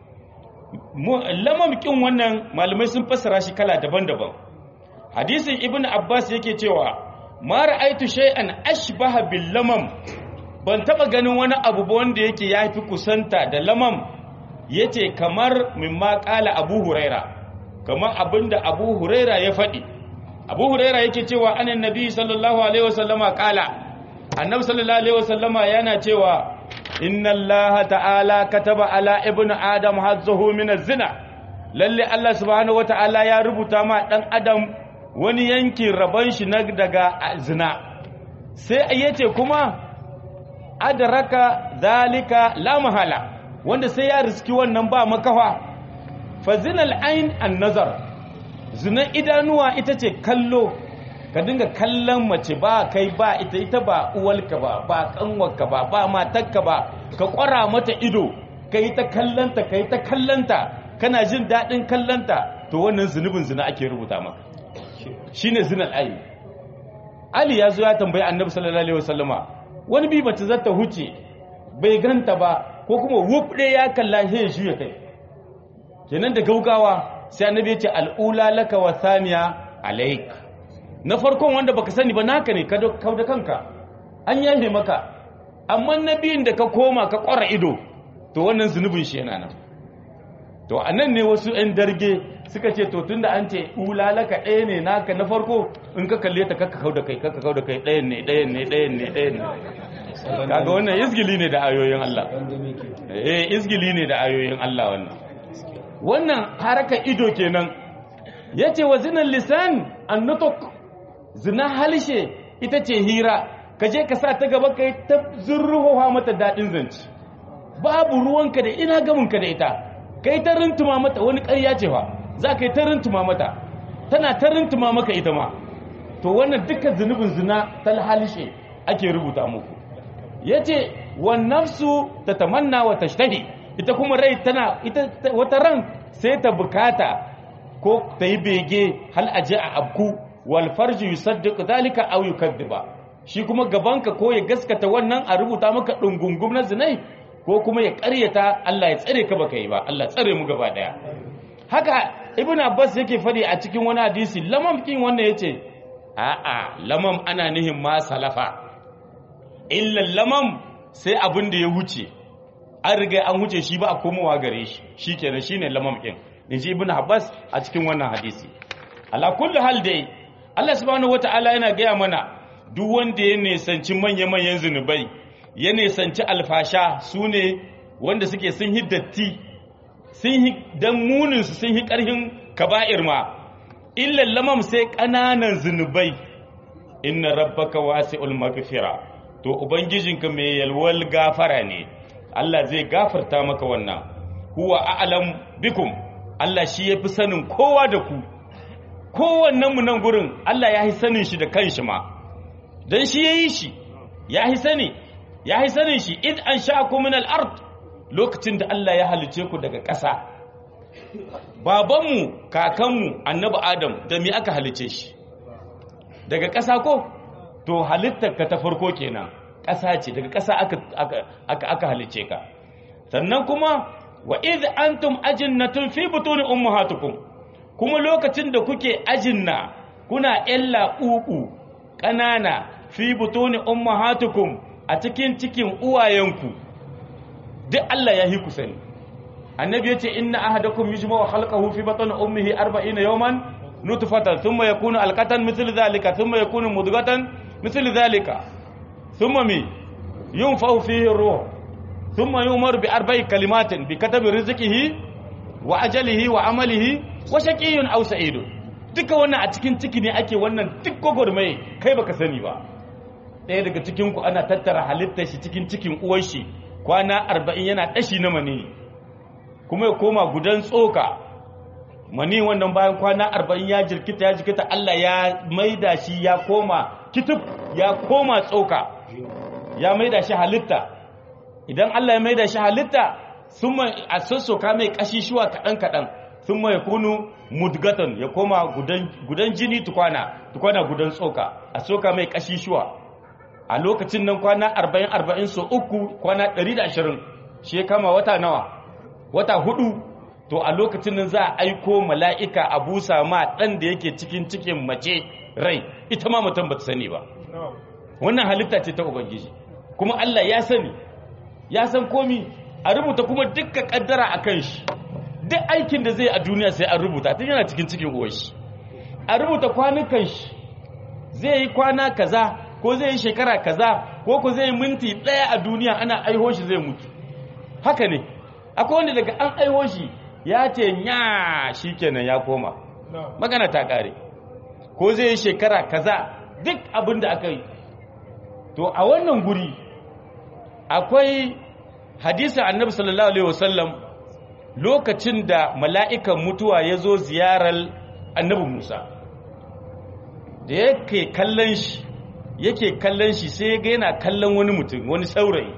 lamam kin wannan malamai sun fassara shi kala daban-daban hadisin ibnu abbas yake cewa ma ra'aitu shay'an ashbaha bil lamam ban taba ganin wani abu ba wanda yake yafi kusanta da lamam yace kamar mimma qala abu huraira kamar abinda abu huraira ya faɗi abu huraira yake cewa anan nabi sallallahu alaihi wasallama qala annabi sallallahu alaihi wasallama yana cewa inna allaha ta'ala kataba ala ibnu adam hazzuhu min az-zina lalle allah subhanahu wata'ala ya rubuta ma dan adam wani yankin rabon shi na daga zina sai yace kuma adraka zalika la mahala wanda sai ya riski wannan ba makafa fa zinal ain an-nazar zina idanuwa ita ce kallo ka dinga kallon mace ba kai ba ita ita ba uwalka ba ba kanwarka ba ba matarka ba ka kwara mata ido ka yi ta kallanta ka yi ta kallanta kana jin daɗin kallanta to wannan zunubin zina ake rubuta maka shine zinan ali ali ya zo ya tambayi annabi sallallahu alaihi wasallama wani bi mace za ta huce bai ganta ba ko kuma wuf ya kalla sai shi ya kai kenan da gaugawa sai annabi ya ce al'ula laka wa thaniya alaik na farkon wanda baka sani ba naka ne ka da kanka an yahe maka amma na biyun da ka koma ka kwara ido to wannan zunubin shi yana nan to a nan ne wasu 'yan darge suka ce to tunda an ce ulalaka ɗaya ne naka na farko in ka kalle ta kaka kau da kai kaka kau da kai ɗayan ne ɗayan ne ɗayan ne ɗayan ne kaga wannan izgili ne da ayoyin Allah eh izgili ne da ayoyin Allah wannan wannan haraka ido kenan yace wa zinan lisan annutuk zina halshe ita ce hira ka je ka sa ta gaba kai ta zurruhowa mata dadin zanci babu ruwanka da ina gaminka da ita kai ta rintuma mata wani ƙarya ce fa za ka yi ta rintuma mata tana ta rintuma maka ita ma to wannan dukkan zunubin zina talhalishe ake rubuta muku yace wan nafsu tatamanna wa tashtahi ita kuma rai tana ita wata ran sai ta bukata ko ta yi bege hal aje a abku wal farji yusaddiqu dhalika aw yukaddiba shi kuma gabanka ko ya gaskata wannan a rubuta maka dungungum na zinai ko kuma ya ƙaryata Allah ya tsare ka baka yi ba Allah tsare mu gaba daya haka ibnu abbas yake fadi a cikin wani hadisi lamam kin wannan yace a'a lamam ana nihin ma salafa illa lamam sai abin da ya wuce an riga an wuce shi ba a komowa gare shi shikenan shine lamam kin inji ibnu abbas a cikin wannan hadisi ala kulli hal dai Allah subhanahu wataala yana gaya mana duk wanda ya nisanci manya-manyan zunubai ya nisanci alfasha su ne wanda suke sun yi datti sun yi don muninsu sun yi ƙarhin kaba'ir ma illan lamam sai ƙananan zunubai inna rabbaka wasi'ul maghfira to ubangijinka mai yalwal gafara ne Allah zai gafarta maka wannan huwa a'lam bikum Allah shi yafi sanin kowa da ku kowannen mu nan gurin Allah ya yi sanin shi da kanshi ma dan shi yayi shi ya yi sani ya yi sanin shi id an sha'akum min al-ard lokacin da Allah ya halice ku daga ƙasa babanmu kakanmu annabi adam da me aka halice shi daga ƙasa ko to halittar ka ta farko kenan ƙasa ce daga ƙasa aka aka aka halice ka sannan kuma wa id antum ajinnatun fi butuni ummahatukum kuma lokacin da kuke ajinna kuna ƴalla uku ƙanana fi butuni ummahatukum a cikin cikin uwayenku duk Allah ya yi ku sani annabi yace inna ahadakum yujma'u khalqahu fi batni ummihi 40 yawman nutfatan thumma yakunu alqatan mithlu dhalika thumma yakunu mudghatan mithlu dhalika thumma mi yunfa'u fihi ar-ruh thumma yu'maru bi arba'i kalimatin bi katabi rizqihi wa ajalihi wa amalihi wa shaqiyyun aw sa'idun duka wannan a cikin ciki ne ake wannan duk gogormai kai baka sani ba ɗaya daga cikin ku ana tattara halittar shi cikin cikin uwar shi kwana arba'in yana ɗashi na mani kuma ya koma gudan tsoka mani wannan bayan kwana arba'in ya jirkita ya jirkita Allah ya maida shi ya koma kitub ya koma tsoka ya maida shi halitta idan Allah ya maida shi halitta sun mai a sassoka mai kashi shuwa kaɗan-kaɗan sun mai kunu mudgatan ya koma gudan jini tukwana tukwana gudan tsoka a soka mai kashi shuwa a lokacin nan kwana 40-40 so uku kwana 120 shi ya kama wata nawa wata hudu to a lokacin nan za a aiko mala'ika a busa ma ɗan da yake cikin cikin mace rai ita ma mutum ba ta sani ba wannan halitta ce ta ubangiji kuma Allah ya sani ya san komi a rubuta kuma dukkan kaddara a kan shi duk aikin da zai a duniya sai an rubuta tun yana cikin cikin uwar shi a rubuta kwanukan shi zai yi kwana kaza ko zai yi shekara kaza ko ko zai yi minti ɗaya a duniya ana aiho shi zai mutu haka ne akwai wanda daga an aiho shi ya ce nya shi kenan ya koma magana ta ƙare ko zai yi shekara kaza duk abin da aka yi to a wannan guri akwai hadisin annabi sallallahu alaihi wasallam lokacin da mala'ikan mutuwa ya zo ziyarar annabi musa da yake kallon shi yake kallon shi sai ga yana kallon wani mutum wani saurayi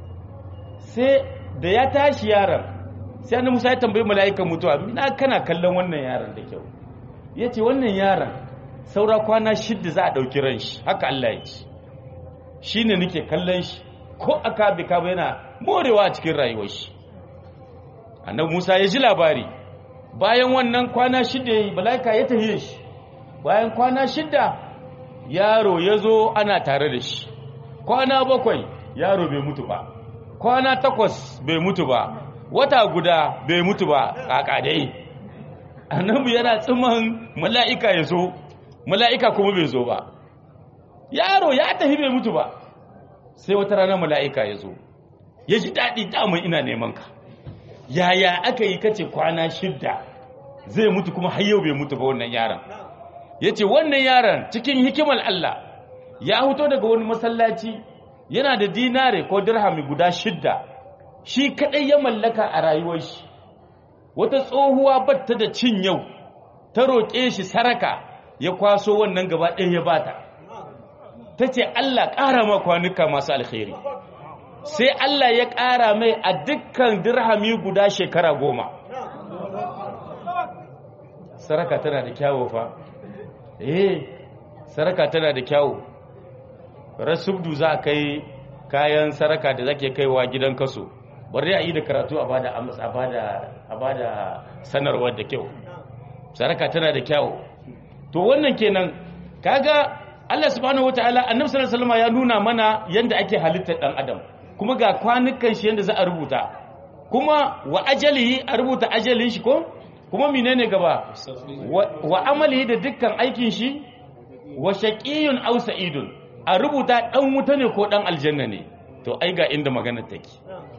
sai da ya tashi yaron sai annabi Musa ya tambayi mala'ikan mutuwa ina kana kallon wannan yaron da kyau yace wannan yaron saura kwana shidda za a dauki ran shi haka Allah ya ce shine nake kallon shi ko aka bi ka yana morewa a cikin rayuwar shi annabi Musa ya ji labari bayan wannan kwana shidda yayi mala'ika ya tahiye shi bayan kwana shidda yaro ya zo ana tare da shi kwana bakwai yaro bai mutu ba kwana takwas bai mutu ba wata guda bai mutu ba kaka dai annabi yana tsiman mala'ika ya zo mala'ika kuma bai zo ba yaro ya tafi bai mutu ba sai wata rana mala'ika ya zo ya ji daɗi damun ina neman ka yaya aka yi kace kwana shidda zai mutu kuma har yau bai mutu ba wannan yaron ya ce wannan yaron cikin hikimar Allah ya huto daga wani masallaci yana da dinare ko dirhami guda shidda shi kadai ya mallaka a rayuwar shi wata tsohuwa batta da cin yau ta roƙe shi saraka ya kwaso wannan gaba ɗaya ya bata ta ce Allah ƙara ma kwanuka masu alkhairi sai Allah ya ƙara mai a dukkan dirhami guda shekara goma saraka tana da kyawo fa eh saraka tana da kyawo rasubdu za a kai kayan saraka da zake kaiwa gidan kaso bari a yi da karatu a bada a bada a bada sanarwar da kyau saraka tana da kyawo to wannan kenan kaga Allah subhanahu wataala annabi sallallahu alaihi wasallam ya nuna mana yanda ake halittar dan adam kuma ga kwanukan shi yanda za a rubuta kuma wa ajalihi a rubuta ajalin shi ko kuma menene gaba wa amalihi da dukkan aikin shi wa shaqiyun aw sa'idun a rubuta dan wuta ne ko dan aljanna ne to ai ga inda maganar take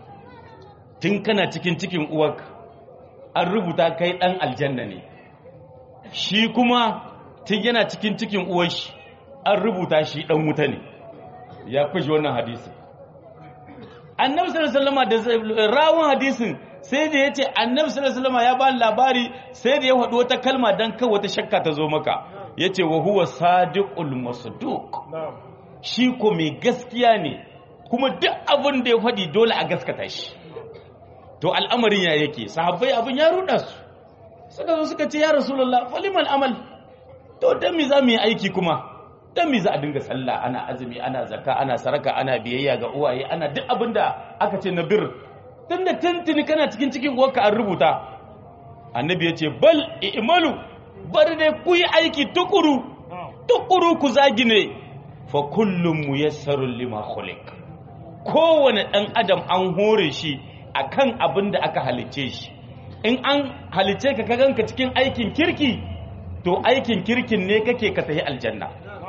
tun kana cikin cikin uwarka an rubuta kai dan aljanna ne shi kuma tun yana cikin cikin uwar shi an rubuta shi dan wuta ne ya kushe wannan hadisin annabi sallallahu alaihi wasallam da rawun hadisin sai da yace annabi sallallahu alaihi wasallam ya ba labari sai da ya faɗi wata kalma dan kai wata shakka ta zo maka yace wa huwa sadiqul masduq shi ko mai gaskiya ne kuma duk abin da ya faɗi dole a gaskata shi to al'amarin ya yake sahabbai abin ya ruda su suka zo suka ce ya rasulullah falimal amal to dan me za mu yi aiki kuma dan me za a dinga sallah ana azumi ana zakka ana saraka ana biyayya ga uwaye ana duk abin da aka ce na bir tun da tuntuni kana cikin cikin uwarka an rubuta annabi ya ce bal i'malu bari dai ku yi aiki tukuru tukuru ku zagine fa kullum muyassarun lima khuliq kowane dan adam an hore shi akan abin da aka halice shi in an halice ka ka ganka cikin aikin kirki to aikin kirkin ne kake ka tafi aljanna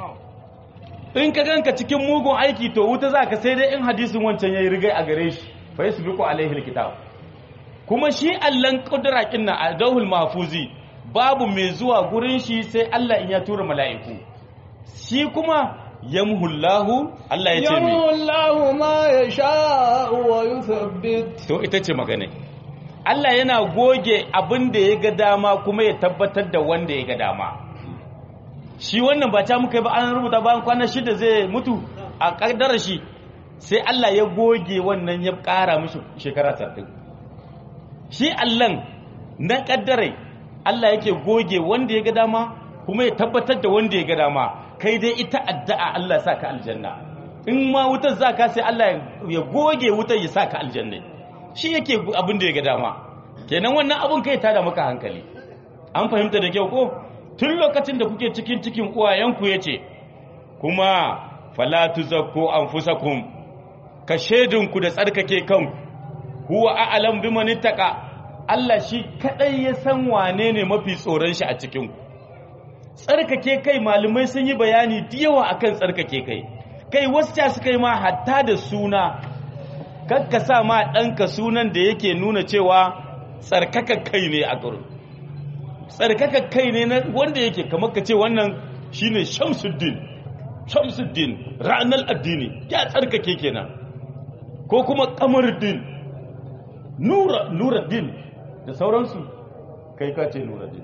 in ka ganka cikin mugun aiki to wuta za ka sai dai in hadisin wancan yayi rigai a gare shi fa yasbiqu alaihi alkitab kuma shi allan kudura kinna a dawul mahfuzi babu mai zuwa gurin shi sai Allah in ya tura mala'iku shi kuma yamhullahu Allah ya ce mi yamhullahu ma yasha'u wa yuthabbit to ita ce magana Allah yana goge abin da ya ga dama kuma ya tabbatar da wanda ya ga dama shi wannan ba ta muka yi ba an rubuta bayan kwanan shida zai mutu a kaddara shi sai Allah ya goge wannan ya ƙara mishi shekara sattin shi Allahn na kaddarai Allah yake goge wanda ya ga dama kuma ya tabbatar da wanda ya ga dama kai dai ita addu'a Allah sa ka aljanna in ma wutar za ka sai Allah ya goge wutar ya sa ka aljanna shi yake abin da ya ga dama kenan wannan abin kai tada maka hankali an fahimta da kyau ko tun lokacin da kuke cikin cikin uwayenku ya ce kuma falatu zakko an fusakun ka shaidinku da tsarkake kan huwa a'alam bi manittaka Allah shi kadai ya san wane ne mafi tsoron shi a cikinku tsarkake kai malumai sun yi bayani da yawa akan tsarkake kai kai wasu ta suka yi ma hatta da suna kakka sa ma ɗanka sunan da yake nuna cewa tsarkaka kai ne a gurin tsarkaka kai ne na wanda yake kamar ka ce wannan shine shamsuddin shamsuddin ranar addini ya tsarkake kenan ko kuma kamaruddin nura nuruddin da sauransu kai ka ce nuruddin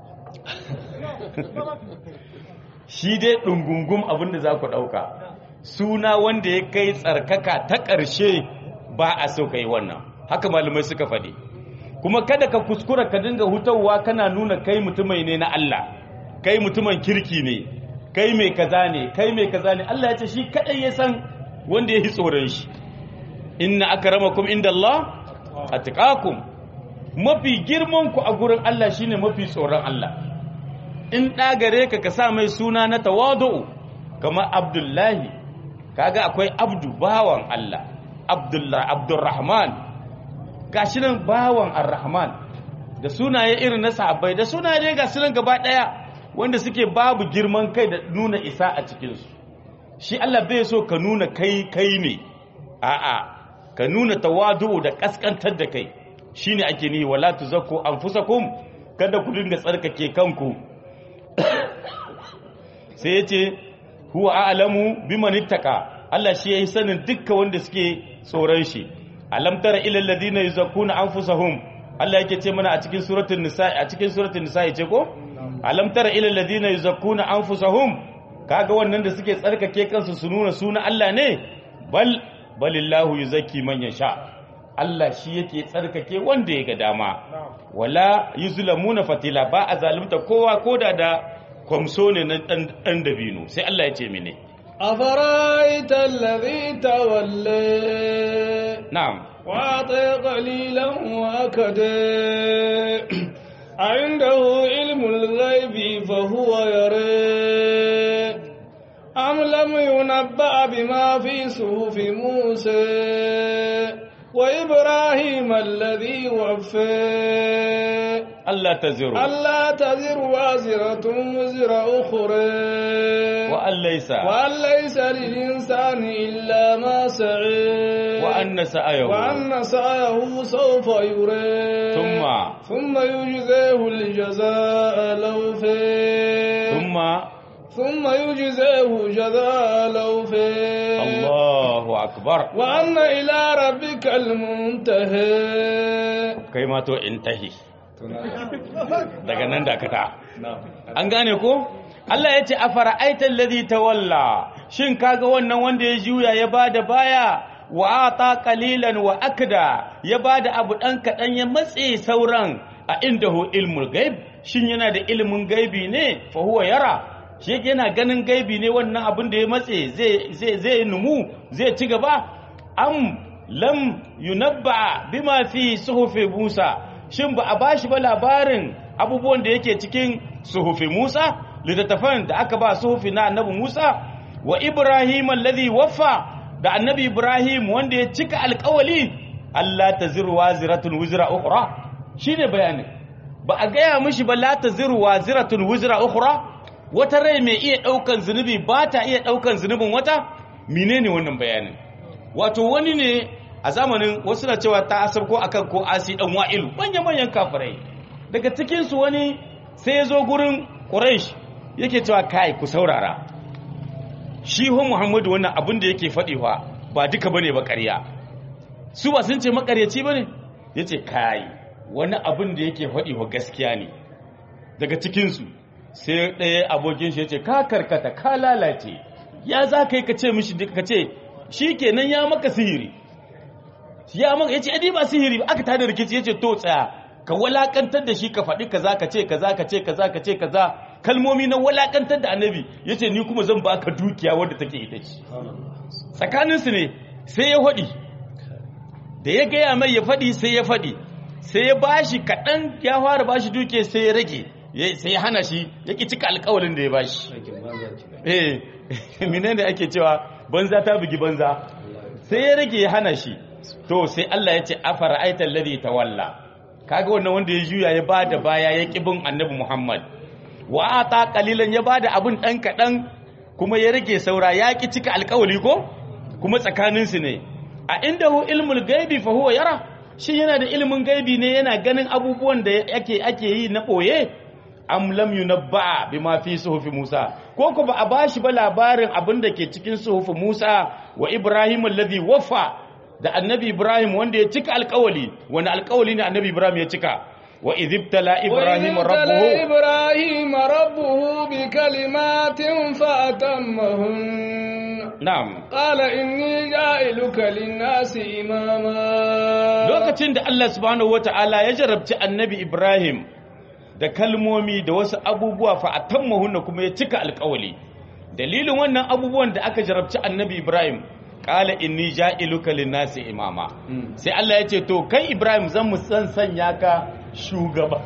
shi dai ɗungungum abinda za ku ɗauka suna wanda ya kai tsarkaka ta ƙarshe ba a so ka yi wannan haka malamai suka faɗi kuma kada ka kuskura ka dinga hutawa kana nuna kai mutumai ne na Allah kai mutumin kirki ne kai mai kaza ne kai mai kaza ne Allah ya ce shi kadai ya san wanda ya yi tsoron shi inna akramakum indallah atqakum mafi girman ku a gurin Allah shine mafi tsoron Allah in gare ka ka sa mai suna na tawadu kamar Abdullahi kaga akwai Abdu bawan Allah Abdullah Abdurrahman gashi nan bawan Ar-Rahman da sunaye irin na sahabbai da sunaye ga sunan gaba daya wanda suke babu girman kai da nuna isa a cikinsu shi Allah bai so ka nuna kai kai ne a'a ka nuna tawadu da kaskantar da kai shine ake nihi wala tuzakku anfusakum kada ku dinga tsarkake kanku sai yace huwa a'lamu biman ittaka Allah shi yayi sanin dukkan wanda suke tsoron shi alam tara ila alladhina yuzakkuna anfusahum Allah yake ce mana a cikin suratul nisa a cikin suratul nisa ce ko alam tara ila alladhina yuzakkuna anfusahum kaga wannan da suke tsarkake kansu su nuna suna Allah ne bal balillahu yuzakki man yasha Allah shi yake tsarkake wanda ya ga dama wala yuzlamuna fatila ba a zalunta kowa koda da kwamso ne na dan dabino sai Allah ya ce mene أفرأيت الذي تولى na'am وأعطي قليلا وأكدى عنده علم الغيب فهو يرى أم لم ينبأ بما في صحف موسى وإبراهيم الذي وفى Allah taziru ألا تزر وازرة وزر أخرى wa an laysa وأن ليس للإنسان إلا ما سعى wa anna sa'ayahu وأن سعيه سوف يرى ثم ثم يجزيه الجزاء الأوفى ثم ثم يجزيه جزاء الأوفى Allahu akbar وأن إلى ربك المنتهى kai ma to intahi daga nan dakata an gane ko Allah ya ce a fara'aitar ladhi tawalla shin kaga wannan wanda ya juya ya bada baya wa ata qalilan wa akda ya bada abu dan kadan ya matse sauran a indahu ilmul gaib shin yana da ilimin gaibi ne fa huwa yara shi yake yana ganin gaibi ne wannan abin da ya matse zai zai zai numu zai ci gaba am lam yunabba bima fi suhufi Musa shin ba a bashi ba labarin abubuwan da yake cikin suhufi Musa littattafan da aka ba suhufi na annabi Musa wa Ibrahim alladhi waffa da annabi Ibrahim wanda ya cika alƙawali Allah taziru waziratun wizra ukhra shine bayanin ba a gaya mishi ba la taziru waziratun wizra ukhra wata rai mai iya daukan zunubi ba ta iya daukan zunubin wata menene wannan bayanin wato wani ne a zamanin wasu na cewa ta asar ko akan ko asi dan wa'ilu manyan manyan kafirai daga cikin su wani sai ya zo gurin quraish yake cewa kai ku saurara shi ho muhammadu wannan abin da yake faɗi fa ba duka bane ba ƙarya su ba sun ce makaryaci bane yace kai wani abin da yake faɗi wa gaskiya ne daga cikin su sai ɗaya abokin shi yace ka karkata ka lalace ya za ka yi ka ce mishi ka ce shi kenan ya maka sihiri ya maka ya ce adi ba sihiri aka tada rikici ya ce to tsaya ka walakantar da shi ka faɗi kaza ka ce kaza ka ce kaza ka ce kaza kalmomi na walakantar da annabi ya ce ni kuma zan baka dukiya wadda take ita ce tsakaninsu ne sai ya faɗi da ya gaya mai ya faɗi sai ya faɗi sai ya bashi kaɗan ya fara bashi dukiya sai ya rage sai ya hana shi ya ƙi cika alƙawalin da ya bashi eh menene ake cewa banza ta bugi banza sai ya rage ya hana shi to sai Allah ya ce afara aital ladhi tawalla kaga wannan wanda ya juya ya bada baya ya bin annabi Muhammad wa ata qalilan ya bada abun dan kadan kuma ya rage saura ya ki cika alƙawari ko kuma tsakanin su ne a indahu ilmul gaibi fa huwa yara shi yana da ilimin gaibi ne yana ganin abubuwan da yake ake yi na boye am lam yunabba bima fi suhufi Musa ko ko ba a bashi ba labarin abin da ke cikin suhufi Musa wa Ibrahim alladhi waffa da annabi Ibrahim wanda ya cika alƙawali wani alƙawali ne annabi Ibrahim ya cika wa idhibtala Ibrahim rabbuhu Ibrahim rabbuhu bi kalimatin fa atammahun na'am qala inni ja'iluka lin-nasi imama lokacin da Allah subhanahu wataala ya jarabci annabi Ibrahim da kalmomi da wasu abubuwa fa atammahunna kuma ya cika alƙawali dalilin wannan abubuwan da aka jarabci annabi Ibrahim qala inni ja'iluka lin-nasi imama sai Allah ya ce to kai Ibrahim zan mu san sanya ka shugaba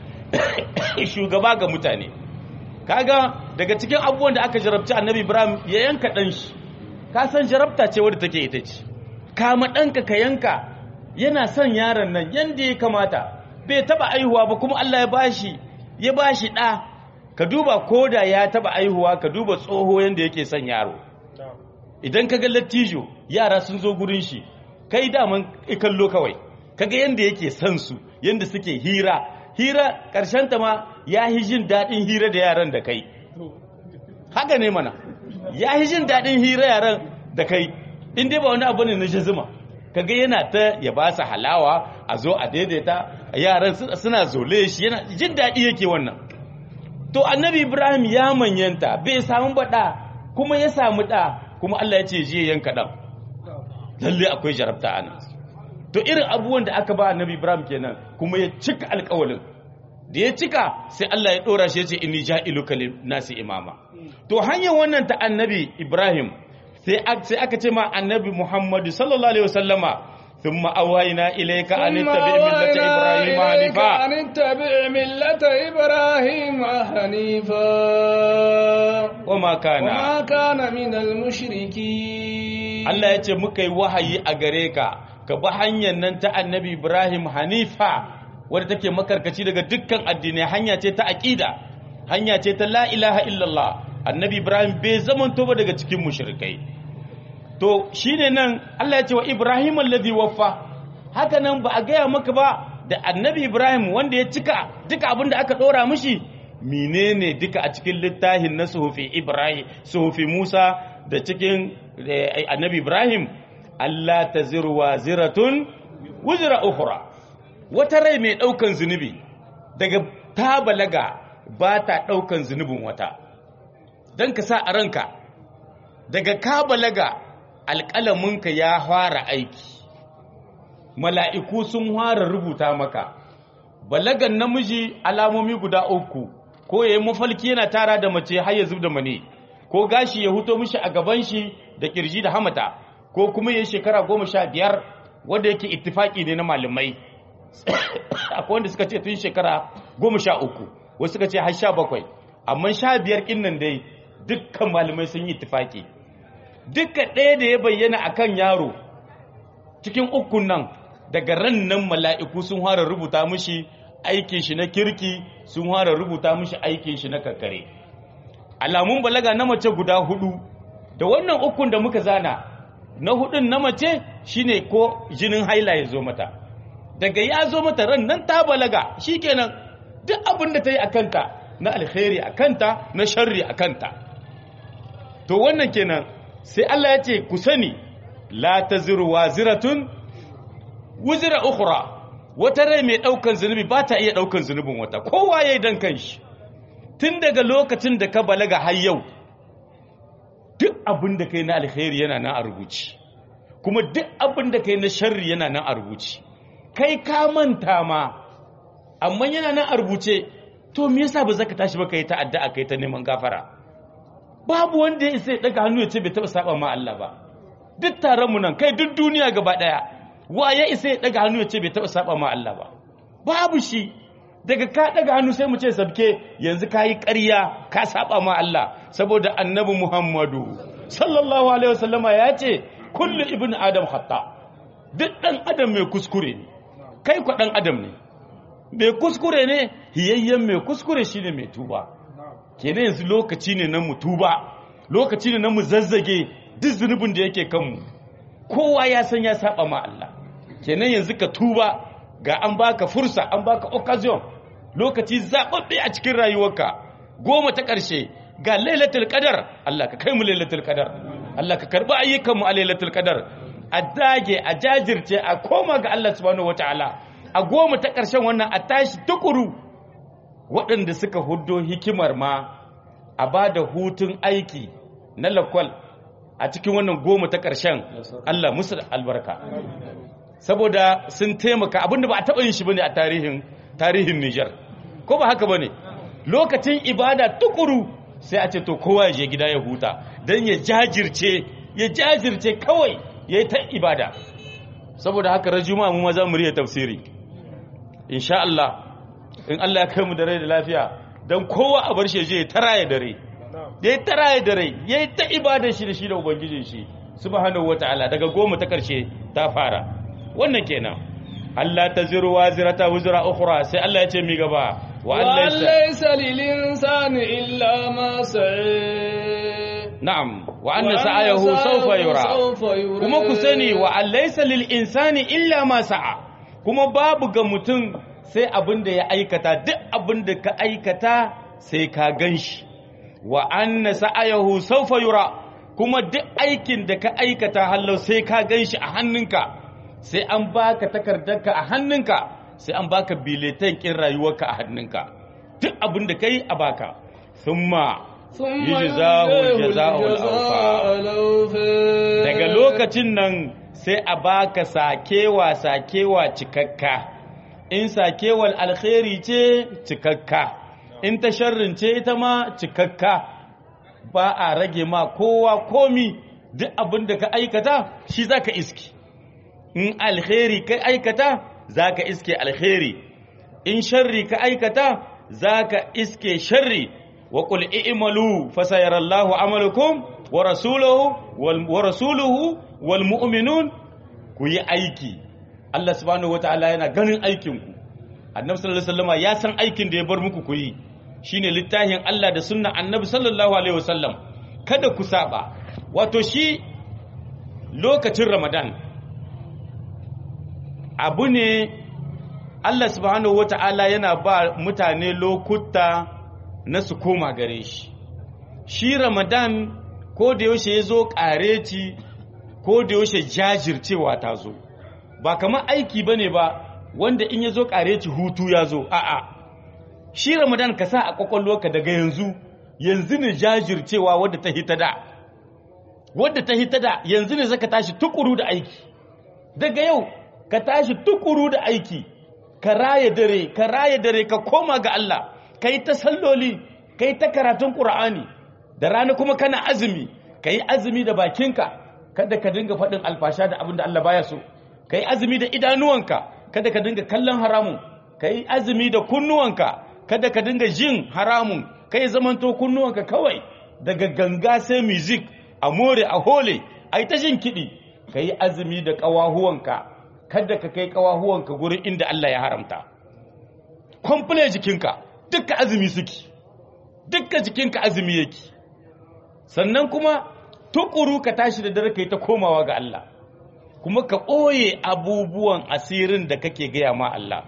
shugaba ga mutane kaga daga cikin abubuwan da aka jarabci annabi Ibrahim ya yanka dan shi ka san jarabta ce wadda take ita ce kama ɗanka ka yanka yana son yaron nan yanda ya kamata bai taba aihuwa ba kuma Allah ya bashi ya bashi ɗa ka duba koda ya taba aihuwa ka duba tsoho yanda yake son yaro idan ka ga lattijo yara sun zo gurin shi kai daman kallo kawai kaga yanda yake son su yanda suke hira hira karshen ta ma ya yi jin daɗin hira da yaran da kai haka ne mana ya yi jin daɗin hira yaran da kai in dai ba wani abu ne na jazuma kaga yana ta ya ba su halawa a zo a daidaita yaran suna zole shi yana jin daɗi yake wannan to annabi ibrahim ya manyanta bai samu baɗa kuma ya samu ɗa kuma allah ya ce je yanka ɗan lalle akwai jarabta ana to irin abubuwan da aka ba annabi ibrahim kenan kuma ya cika alƙawalin da ya cika sai allah ya ɗora shi ya ce inni ja'iluka nasi imama to hanyar wannan ta annabi ibrahim sai aka ce ma annabi muhammadu sallallahu alaihi wasallama ثم أوهينا إليك أن اتبع ملة إبراهيم حنيفا أن اتبع ملة إبراهيم حنيفا وما كان وما كان من المشركين Allah ya ce muka yi wahayi a gare ka ka bi hanyar nan ta annabi Ibrahim Hanifa wadda take makarkaci daga dukkan addinai hanya ce ta aqida hanya ce ta la ilaha illallah annabi Ibrahim bai zamanto ba daga cikin mushrikai to shine nan Allah ya ce wa Ibrahim alladhi waffa haka nan ba a gaya maka ba da annabi Ibrahim wanda ya cika duka abin da aka dora mishi menene duka a cikin littafin na suhufi Ibrahim suhufi Musa da cikin annabi Ibrahim Allah taziru waziratun wuzra ukhra wata rai mai daukan zunubi daga ta balaga ba ta daukan zunubin wata dan ka sa a ranka daga ka balaga alƙalaminka ya fara aiki mala'iku sun fara rubuta maka balagan namiji alamomi guda uku ko ya yi mafalki yana tara da mace har ya zub da mane ko gashi ya huto mishi a gaban shi da kirji da hamata ko kuma ya yi shekara goma sha biyar wanda yake ittifaki ne na malamai akwai wanda suka ce tun shekara goma sha uku wasu suka ce har sha bakwai amma sha biyar ƙin nan dai dukkan malamai sun yi ittifaki duka ɗaya da ya bayyana a kan yaro cikin ukun nan daga ran nan mala'iku sun fara rubuta mishi aikin shi na kirki sun fara rubuta mishi aikin shi na kakare alamun balaga na mace guda hudu da wannan ukun da muka zana na hudun na mace shine ko jinin haila ya zo mata daga ya zo mata ran nan ta balaga shikenan duk abin da ta yi a kanta na alkhairi a kanta na sharri a kanta to wannan kenan sai Allah ya ce ku sani la taziru waziratun wuzira ukhra wata rai mai daukan zunubi ba ta iya daukan zunubin wata kowa yayi dan kanshi tun daga lokacin da ka balaga har yau duk abin da kai na alkhairi yana nan a rubuci kuma duk abin da kai na sharri yana nan a rubuci kai ka manta ma amma yana nan a rubuce to me yasa ba zaka tashi ba kai ta addu'a kai ta neman gafara babu wanda ya isa ya daga hannu ya ce bai taba saba ma Allah ba duk taron mu nan kai duk duniya gaba daya wa ya isa ya daga hannu ya ce bai taba saba ma Allah ba babu shi daga ka daga hannu sai mu ce sabke yanzu kayi ƙarya ka saba ma Allah saboda annabi Muhammadu sallallahu alaihi wasallama ya ce kullu ibn adam khata duk dan adam mai kuskure ne kai kwa dan adam ne mai kuskure ne hiyayyen mai kuskure shine mai tuba kenan yanzu lokaci ne na mutuba lokaci ne na mu zazzage duk zunubin da yake kanmu kowa ya san ya saba ma Allah kenan yanzu ka tuba ga an baka fursa an baka occasion lokaci zababbe a cikin rayuwarka goma ta ƙarshe ga lailatul qadar Allah ka kai mu lailatul qadar Allah ka karbi ayyukanmu a lailatul qadar a dage a jajirce a koma ga Allah subhanahu wataala a goma ta ƙarshen wannan a tashi tukuru waɗanda suka huddo hikimar ma a ba da hutun aiki na lakwal a cikin wannan goma ta ƙarshen Allah musu albarka saboda sun taimaka abinda ba a taɓa yin shi bane a tarihin tarihin Nijar ko ba haka bane lokacin ibada tukuru sai a ce to kowa ya je gida ya huta dan ya jajirce ya jajirce kawai yayi ta ibada saboda haka rajuma mu maza mu riya tafsiri insha Allah in Allah ya kai mu da rai da lafiya don kowa a bar shi je ya tara ya dare da ya tara ya dare ya yi ta ibadar shi da shi da ubangijin shi subhanahu wataala daga goma ta karshe ta fara wannan kenan Allah ta ziru wa zirata wuzura ukhra sai Allah ya ce mi gaba wa Allah laysa lil insani illa ma sa'a na'am wa anna sa'ayahu sawfa yura kuma ku sani wa laysa lil insani illa ma sa'a kuma babu ga mutum sai abin da ya aikata duk abin da ka aikata sai ka gan shi wa anna sa'ayahu sawfa yura kuma duk aikin da ka aikata hallau sai ka gan shi a hannunka sai an baka takardarka a hannunka sai an baka biletan kin rayuwarka a hannunka duk abin da kai a baka thumma ثم يجزاه يجزاه الجزاء الجزاء الأوفى daga lokacin nan sai a baka sakewa sakewa cikakka in sakewar alkhairi ce cikakka in ta sharrin ce ita ma cikakka ba a rage ma kowa komi duk abin da ka aikata shi za ka iski in alkhairi ka aikata za ka iske alkhairi in sharri ka aikata za ka iske sharri wa qul i'malu fasayarallahu amalukum wa rasuluhu wal wa rasuluhu wal mu'minun ku yi aiki Allah subhanahu wataala yana ganin aikin ku Annabi sallallahu alaihi wasallam ya san aikin da ya bar muku ku yi shine littafin Allah da sunna Annabi sallallahu alaihi wasallam kada ku saba wato shi lokacin Ramadan abu ne Allah subhanahu wata'ala yana ba mutane lokuta na su koma gare shi shi Ramadan ko da yaushe ya zo ƙareci ko da yaushe jajircewa ta zo ba kamar aiki ba ne ba wanda in ya zo ƙareci hutu ya zo a'a shi Ramadan ka sa a ƙwaƙwalwarka daga yanzu yanzu ne jajircewa wadda ta hita da wadda ta hita da yanzu ne zaka tashi tukuru da aiki daga yau ka tashi tukuru da aiki ka raya dare ka raya dare ka koma ga Allah ka yi ta salloli ka yi ta karatun ƙur'ani da rana kuma kana azumi ka yi azumi da bakinka kada ka dinga faɗin alfasha da abin da Allah baya so ka yi azumi da idanuwanka kada ka dinga kallon haramun ka yi azumi da kunnuwanka kada ka dinga jin haramun ka yi zamanto kunnuwanka kawai daga ganga sai music a more a hole a yi ta jin kiɗi ka yi azumi da ƙawahuwanka kada ka kai ƙawahuwanka gurin inda Allah ya haramta kwamfule jikinka dukka azumi suke dukka jikinka azumi yake sannan kuma tukuru ka tashi da dare kai ta komawa ga Allah kuma ka ɓoye abubuwan asirin da kake gaya ma Allah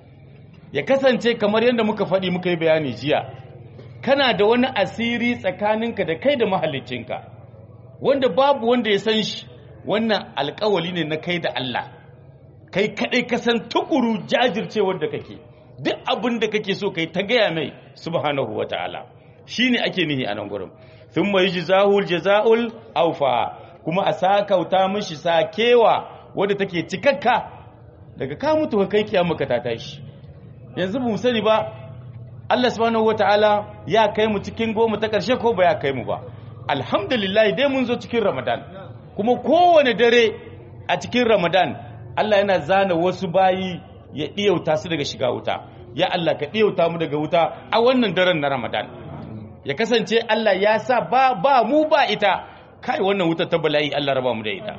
ya kasance kamar yadda muka faɗi muka yi bayani jiya kana da wani asiri tsakaninka da kai da mahallicinka wanda babu wanda ya san shi wannan alkawali ne na kai da Allah kai kadai ka san tukuru jajircewar da kake duk abin da kake so kai ta gaya mai subhanahu wataala shine ake nihi a nan gurin thumma yujzahul jazaul awfa kuma a sakauta mishi sakewa wadda take cikakka daga ka mutu ka kai kiyama ka ta tashi yanzu mu sani ba Allah subhanahu wataala ya kai mu cikin goma ta karshe ko ba ya kai mu ba alhamdulillah dai mun zo cikin ramadan kuma kowane dare a cikin ramadan Allah yana zana wasu bayi ya ɗiyauta su daga shiga wuta ya Allah ka ɗiyauta mu daga wuta a wannan daren na ramadan ya kasance Allah ya sa ba, ba mu ba ita kai wannan wuta ta bala'i Allah raba mu da ita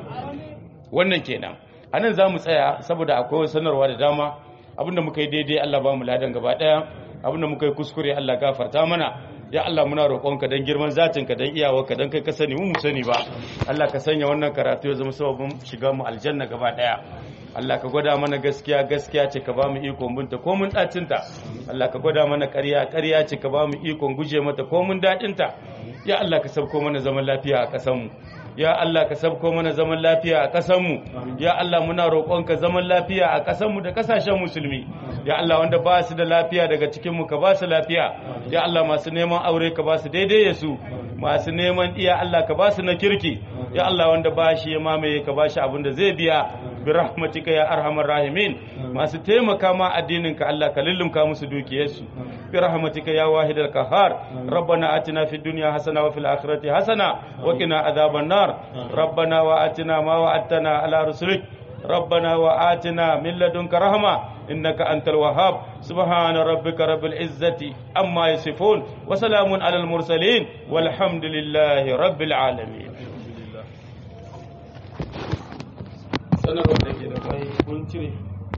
wannan kenan anan za mu tsaya saboda akwai sanarwa da dama abinda muka yi daidai Allah ba mu ladan gaba ɗaya abinda muka yi kuskure Allah gafarta mana ya Allah muna roƙonka don girman zatinka don iyawarka don kai ka sani mu sani ba Allah ka sanya wannan karatu ya zama sababin shiga mu aljanna gaba daya Allah ka gwada mana gaskiya gaskiya ce ka ba mu ikon binta ko mun dacinta Allah ka gwada mana ƙarya ƙarya ce ka ba mu ikon guje mata ko mun daɗinta ya Allah ka sabko mana zaman lafiya a ƙasar mu ya Allah ka sabko mana zaman lafiya a ƙasar mu ya Allah muna roƙonka zaman lafiya a ƙasar mu da ƙasashen musulmi ya Allah wanda ba su da lafiya daga cikin mu ka ba su lafiya ya Allah masu neman aure ka ba su daidai ya su masu neman iya Allah ka ba su na kirki ya Allah wanda ba shi ya mamaye ka ba shi abin da zai biya bi rahmatika ya arhamar rahimin masu taimaka ma addinin ka Allah ka lullumka musu dukiyarsu bi rahmatika ya wahidal qahhar rabbana atina fid dunya hasana wa fil akhirati hasana wa qina adhaban nar rabbana wa atina ma wa'adtana ala rusulik ربنا وآتنا من لدنك رحمة إنك أنت الوهاب سبحان ربك رب العزة أما يصفون وسلام على المرسلين والحمد لله رب العالمين sanarwar da ke da kai kun cire